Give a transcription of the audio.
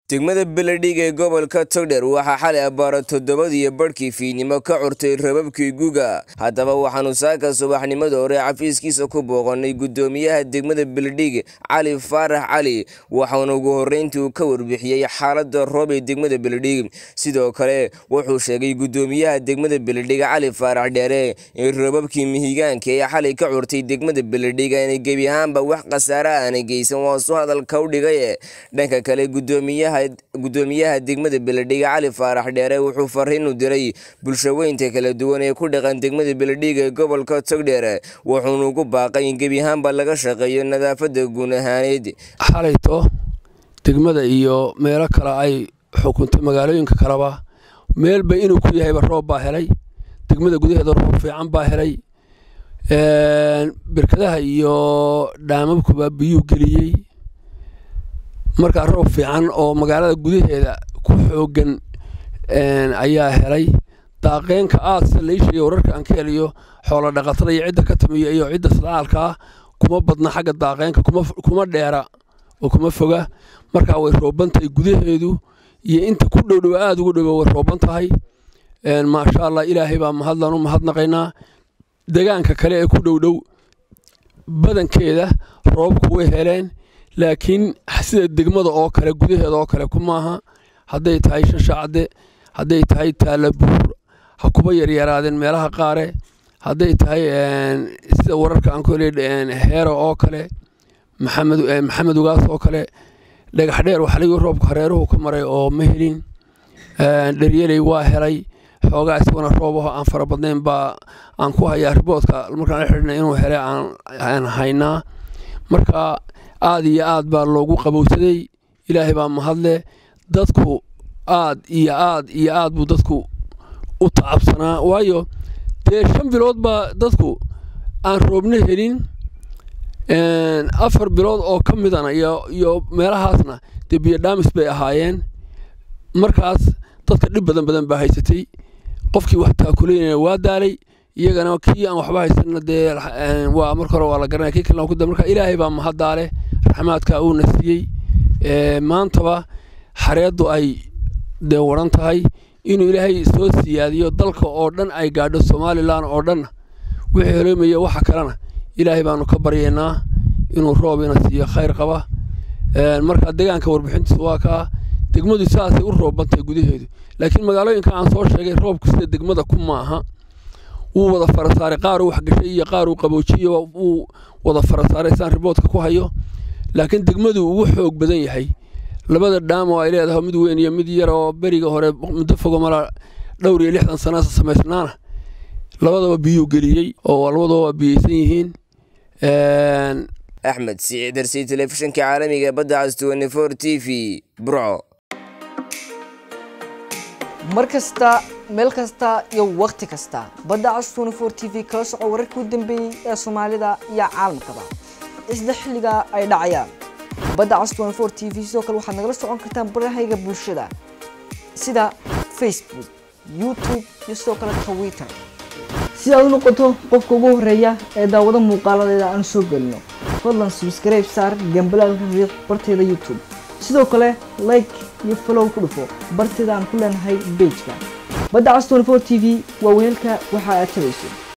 degmada beledhig ee gobolka togdher waxaa xalay abbaara toddobadiyo badhkii fiidnimo ka curtay rababkii guga haddaba waxaanu saaka subaxnimada hore xafiiskiisa ku booqannay guddoomiyaha degmada beledhig cali faarax cali waxaana ugu horreyntii uu ka warbixiyey xaaladda roob ee degmada beledhig sidoo kale wuxuu sheegay guddoomiyaha degmada beledhig cali faarax dheere in rababkii mihigaanka ee xalay ka curtay degmada beledhig aanay gebi ahaanba wax khasaare aanay geysan waasu hadalka u dhigay dhanka kale guddoomiyaha guddoomiyaha degmada beledhig cali faarax dheere wuxuu fariin u diray bulshaweynta kala duwan ee ku dhaqan degmada beledhig ee gobolka togdheer wuxuuna ugu baaqay in gebi ahaanba laga shaqeeyo nadaafadda guun ahaaneed xalayto degmada iyo meelo kale ay xukuntay magaalooyinka kaleba meelba inuu ku yahayba roob baa helay degmada gudaheeda roob fiican baa helay birkadaha iyo dhaamabkuba biyuu geliyey markaa roob fiican oo magaalada gudaheeda ku xoogan ayaa helay daaqeenka aad sida lai sheegay wararka aan ka heliyo xoolo dhaqatada iyo cidda ka tamiya iyo cidda sadcaalkaa kuma badna xagga daaqeenka kuma dheera oo kuma foga markaa way rooban tahay gudaheedu iyo inta ku dhowdhow aada ugu dhowo way rooban tahay maasha allah ilaahay baa mahadlan u mahadnaqaynaa degaanka kale ee ku dhowdhow badankeeda roobku way heleen laakiin sida degmada oo kale gudaheeda oo kale kumaaha hadday tahay shashacde hadday tahay taalabuur ha kuba yaryaraadeen meelaha qaare hadday tahay sida wararka aan ku helay heero oo kale maxamed ugaas oo kale dhagax dheer waxaligii roobka hareeruhu ka maray oo ma helin dheryeley waa helay xoogaa isaguna roob aho aan fara badnayn baa aan ku hayaa riboodka markaan la xidhina inuu helay aan haynaa marka aad iyo aad baa loogu qabowsaday ilaahay baa mahadle dadku aad iyo aad iyo aad buu dadku u tacabsanaa waayo dee shan bilood baa dadku aan roobna helin afar bilood oo ka midana iyo meelahaasna dee biyodhaamis bay ahaayeen markaas dadka dhib badan badan baa haysatay qofkii wax taakuleynaya waa daalay iyagana kii aan waxba haysanna dee waa marka hore waa la garanaya kii kalena ku da marka ilaahay baa mahaddaale raxmaadka uuna siiyey maantaba xareeddu ay dee waran tahay inuu ilaahay soo siyaadiyo dalka oo dhan ay gaadho somalilan oo dhanna wixii holoomaya waxa kalena ilaahay baanu ka baryaynaa inuu roob ina siiyo khayr qaba marka degaanka warbixintiisa waa kaa degmadu saasay u roobantahay gudaheedu laakiin magaalooyinka aan soo sheegay roobku sida degmada ku maaha wuu wada farasaaray qaaruu waxgashay iyo qaaruu qaboojiyo wuu wada farasaaray saan riboodka ku hayo laakiin degmadu ugu xoog badan yahay labada dhaamo ay leedahay mid weyn iyo mid yar oo beriga hore muddo fogo mala dhowr iyo lixdan sana samaysnaana labadaba biyuu geliyey oo labadaba waa biyeysan yihiin axmed siciidarsi telefishinka caalamiga badda cas twenty-four t v burco mar kasta meel kasta iyo wakhti kasta badda cas twenty-four t v kala soco wararkii u dambeeyey ee soomaalida iyo caalamkaba isla xilliga ay dhacayaan badda cas twenty-four t v sidoo kale waxaad nagala socon kartaan barahayga bulshada sida facebook youtube iyo sidoo kale twitter si aad u noqoto qofka ugu horeeya ee daawado muuqaaladeeda aan soo gelino fadlan subscribe saar gambalaalka riiq barteeda youtube sidoo kale like iyo follow ku dhufo barteeda aan ku leenahay bejka badda cas twenty four t v waa weelka waxa aad tabayso